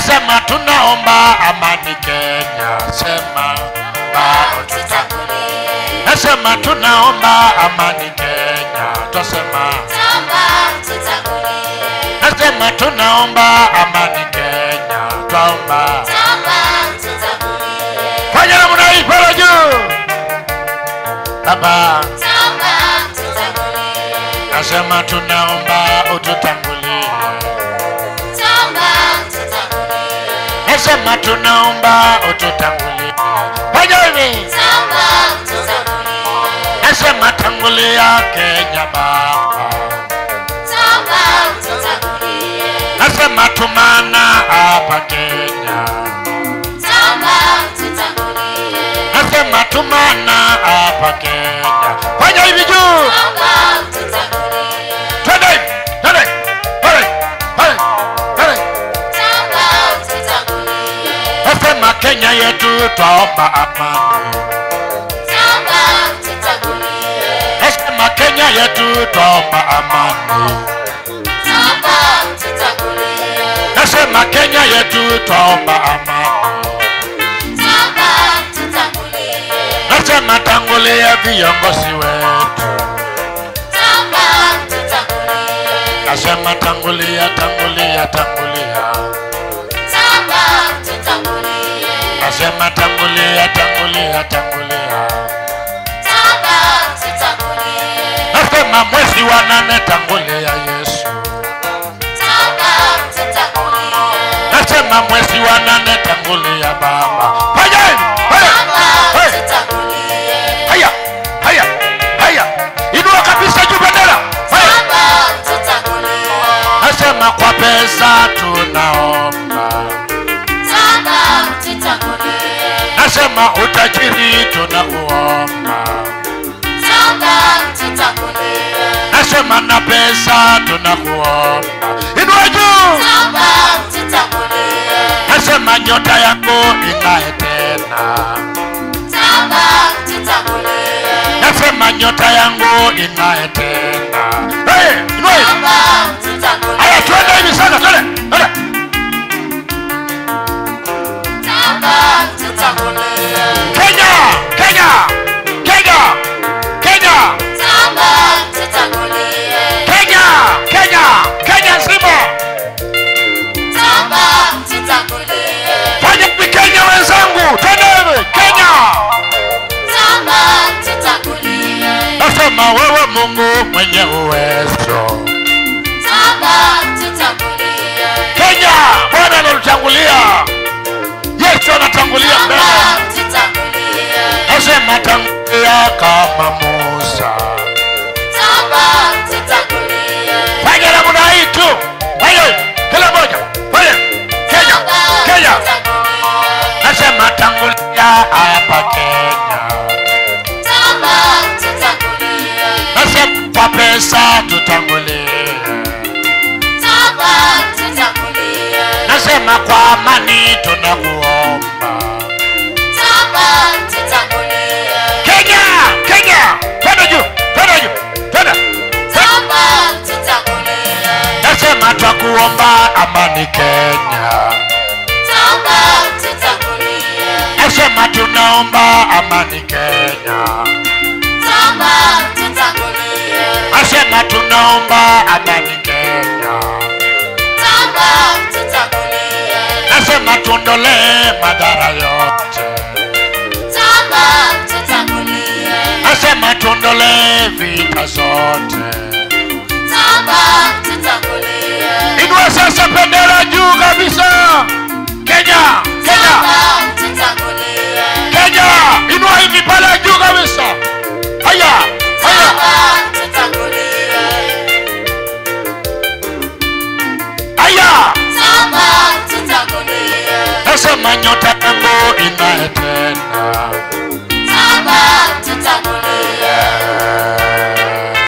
nasema tunaomba amani Kenya, sema Baba tutangulie. nasema tunaomba amani Kenya, twasema Naomba tutangulie. nasema tunaomba amani Kenya, twaomba Naomba tutangulie. fanya namna hii pale juu Baba, Naomba tutangulie. nasema tunaomba ututangulie, Naomba tutangulie. nasema tunaomba ututangulie, fanya hivi, Naomba tutangulie. nasema tangulia Kenya Baba, Naomba tutangulie. nasema tumana hapa Kenya, Naomba tutangulie. nasema tumana hapa Kenya, fanya hivi juu Naomba tutangulie. twende twende pale pale pale Naomba tutangulie. nasema Kenya yetu twaomba amani Naomba tutangulie. nasema Kenya yetu twaomba amani Naomba tutangulie. nasema Kenya yetu twaomba amani Naomba tutangulie. nasema tangulia viongozi wetu Naomba tutangulie. nasema tangulia tangulia tangulia Naomba tutangulie. nasema tangulia tangulia tangulia Naomba tutangulie. nasema mwezi wa nane tangulia Yesu Naomba tutangulie. nasema mwezi wa nane tangulia Baba fanya hivi fanya Naomba Hey! tutangulie. haya haya haya inua kabisa juu bendera haya Naomba tutangulie. nasema kwa pesa tunaomba Naomba tutangulie. nasema utajiri tunakuomba Naomba tutangulie. nasema na pesa tunakuomba inua juu Naomba tutangulie. nasema nyota yako ing'ae tena Naomba tutangulie. nasema nyota yangu ing'ae tena hey, inua hivi. Naomba tutangulie. haya twende hivi sana twende twende Naomba tutangulie. Kenya Kenya Kenya Kenya Naomba tutangulie. Kenya Kenya Kenya nzima Naomba tutangulie. fanya hivi Kenya wenzangu twende hivi Kenya Naomba tutangulie. nasema wewe Mungu mwenye uwezo Naomba tutangulie. Kenya Bwana anatutangulia Yesu anatangulia mbele Naomba tutangulie. nasema tangulia kama Musa Naomba tutangulie. fanya namna hii tu fanya hivi kila moja fanya Kenya Naomba Kenya tutangulie. nasema tangulia hapa Kenya Naomba tutangulie. nasema kwa pesa tutangulie Naomba tutangulie. nasema kwa amani tunakuomba Naomba tutangulie. Kenya Kenya twende juu twende juu twende Naomba tutangulie. nasema twakuomba amani Kenya Naomba tutangulie. nasema tunaomba amani Kenya Naomba tutangulie. nasema tunaomba amani Kenya Naomba tutangulie. nasema tuondolee madhara yote Naomba tutangulie. nasema tuondolee vita zote Naomba tutangulie. inua sasa bendera juu kabisa Kenya Kenya Naomba tutangulie. Kenya inua hivi pale juu kabisa haya haya Naomba tutangulie. haya Naomba tutangulie. nasema nyota yangu ing'ae tena Naomba tutangulie.